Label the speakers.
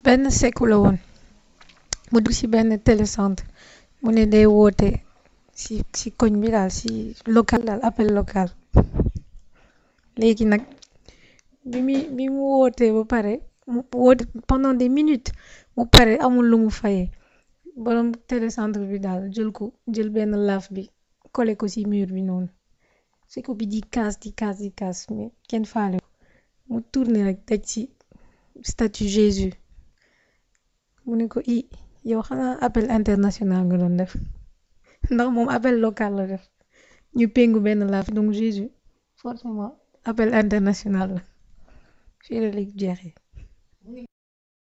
Speaker 1: benn sekku la woon mu dugg ci benn télécentre mu ne day woote ci ci koñ bi daal ci local daal appel local léegi nag bi muy bi mu wootee ba pare mu woote pendant des minutes mu pare amul lu mu fayee borom télécentre bi daal jël ko jël benn laaf bi collé ko ci mur bi noonu sekku bi di kaas di kaas di kaas mais kenn faale ko mu tourné rek teg ci statut Jésus mu ne ko i yow xanaa appel international nga doon def ndax moom appel local la def ñu péngu benn laaf donc Jésus forcément appel international la fii la léegi jeexee